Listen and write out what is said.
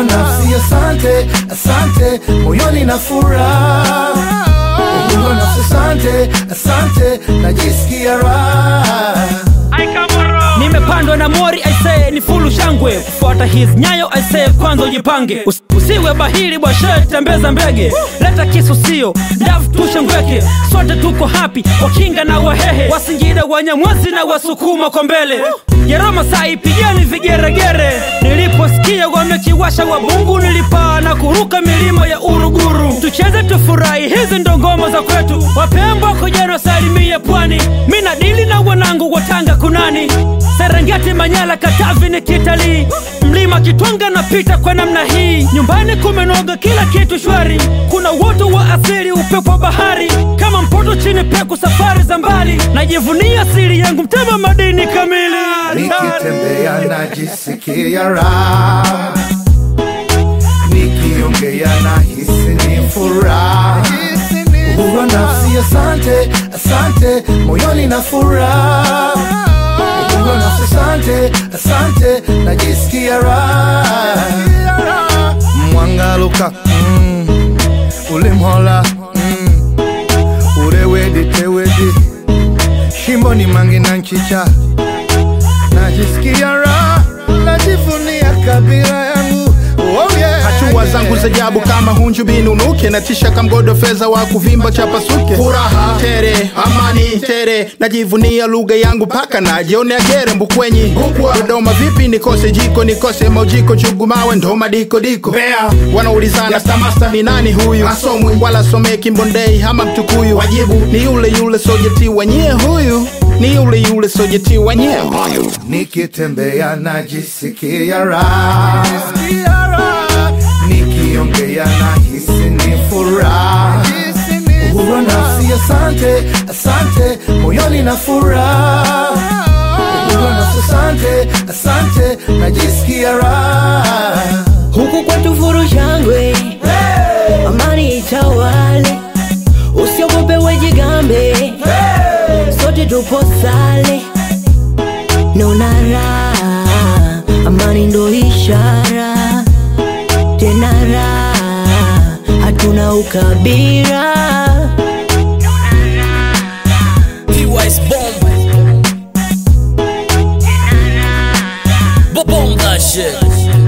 uhuru nafsi, asante, asante, moyoni na furaha. Uhuru nafsi, asante, asante, najisikia raha. nimepandwa na mori aisee ni fulu shangwe kufuata his nyayo aisee kwanza ujipange Us usiwe bahili bwashe tembeza mbege leta kisu sio ndavu tushe ngweke sote tuko hapi wakinga na wahehe wasingida wanyamwezi na wasukuma kwa mbele jeroma sai pigeni vigeregere niliposikia wamekiwasha wabungu nilipaa na kuruka milima ya uruguru tucheze tufurahi hizi ndo ngoma za kwetu wapembo kujeno salimie pwani mina dili na wanangu watanga kunani serengeti manyala katavi ni kitalii mlima kitwanga napita kwa namna hii nyumbani kumenoga kila kitu shwari kuna uoto wa asili upepo wa bahari kama mpoto chini peku safari za mbali najivunia asili yangu mtema madini kamili Nikitembea najisikia raha, nikiongea nahisi ni furaha. Uhuru wa nafsi, asante, asante, moyoni na furaha. Uhuru wa nafsi, asante, asante, najisikia raha. Mwangaluka mm, ulimhola mm, urewedi tewedi shimboni mangi na nchicha najisikia raha, najivunia kabila yangu. Oh yeah, hatua yeah. zangu za jabu kama hunju binunuke natisha kamgodo fedha wa kuvimba chapasuke furaha tere amani tere najivunia lugha yangu paka najionea gere mbukwenyi dodoma vipi nikose jiko nikose maujiko chugumawe ndoma diko diko Bea. wanaulizana stamasta ni nani huyu asomwi wala someki mbondei ama mtukuyu wajibu ni yule yule sojeti wanyie huyu ni yule yule sojeti wanyie huyu nikitembea najisikia raha, nikiongea nahisi ni furaha. Uhuru wa nafsi, asante, asante, moyoni na furaha. Uhuru wa nafsi, asante, asante, najisikia raha. huku kwetu furu shangwe amani itawale usiogope wejigambe sote tupo sale nona raha amani ndo ishara tena raha hatuna ukabira PY's bomb. Bomb that shit.